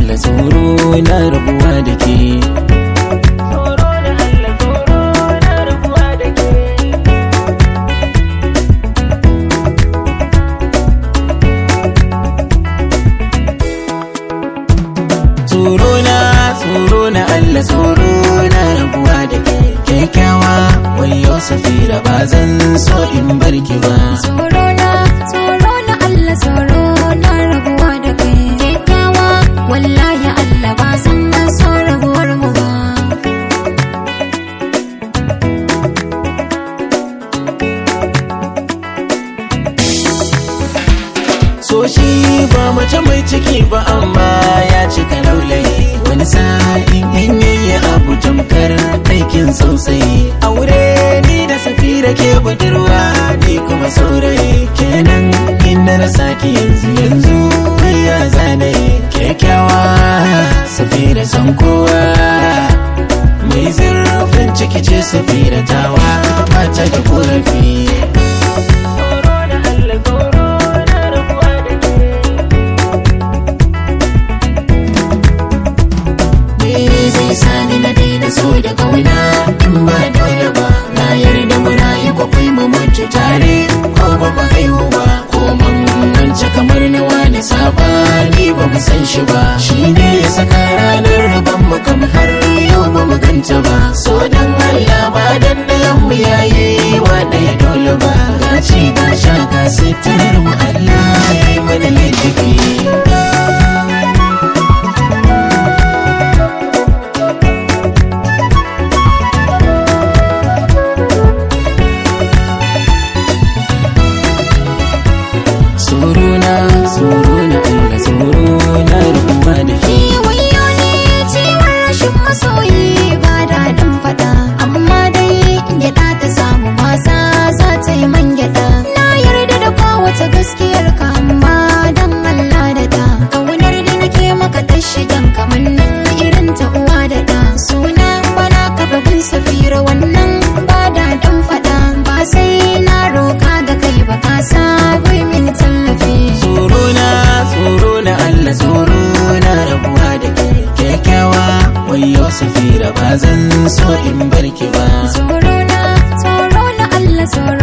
Allah tsoro na rabuwa da ke tsoro na Allah tsoro na rabuwa da ke tsoro na tsoro na Allah tsoro na rabuwa da ke kyakkyawa wayo safira ba zan so in barki ba Tsoro na, tsoro na Allah tsoro na rabuwa da kai kyakkyawa wallahi Allah ba zan so rabuwar mu ba so shi ba mace mai ciki ba amma ya cika laulayi wani sa'in in yayi abu tamkar aikin sosai aure ni da safira ke budurwa ni kuma saurayi kenan inda na saki yanzu yanzu ya zane kyakkyawa safira san kowa mai zurfin ciki ce safira tawa ba ta da korafi tsoro na Allah tsoro na rabuwa da ke Me zai sani na daina so da kauna in ba dole ba na yarda mu rayu ko kai mu mutu tare ko ba ba haihu ba ko mun mance kamar na wani sabani ba mu san shi ba shi ne ya saka ranar rabon mu kam har yau ba mu ganta ba so dan Allah ba dan dayan mu yayi wa ɗaya dole ba ga ci ga sha ga sitarar mu Allah ya yi mana laifi Tsorona, tsorona, Allah tsorona rubuwa da ke. Wayo ne ciwon rashin masoyi ba daɗin faɗa amma dai in gyaɗa ta samu masa za ta yi man gyaɗa na yarda da kowace gaskiyar ka amma dan Allah da ta ƙaunar da nake maka ta shigan kamar nan irin ta uwa da ɗa suna bana ka babin safira wannan ba daɗin faɗa ba sai na roka ga kai ba ka sa min tallafi Tsorona, tsorona, Allah tsorona rabuwa da ke. Kyakkyawa, wayo safira ba zan so in barki ba. Tsoro na, tsoro na Allah tsoro